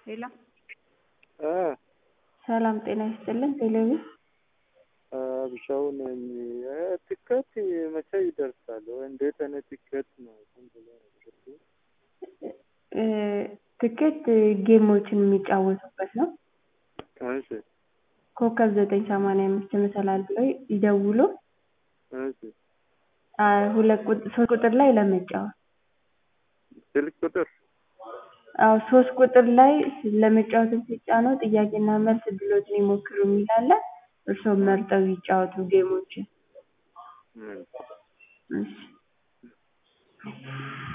ሄሎ እ ሰላም ጤና ይስጥልን ቴሌቪዥን አብሻው ነኝ። ትኬት መቼ ይደርሳል? እንዴት አይነት ትኬት ነው? ዝም ብሎ ነው? እ ትኬት ጌሞችን የሚጫወቱበት ነው። እሺ ኮከብ ዘጠኝ ሰማንያ አምስት መሰላል ብለው ይደውሉ። እሺ አ ሁለት ቁጥ- ሶስት ቁጥር ላይ ለመጫወት ስልክ ቁጥር አዎ ሶስት ቁጥር ላይ ለመጫወትም ሲጫኑ ጥያቄና መልስ እድሎትን ይሞክሩ የሚል አለ። እርስዎም መርጠው ይጫወቱ ጌሞችን። ምን እሺ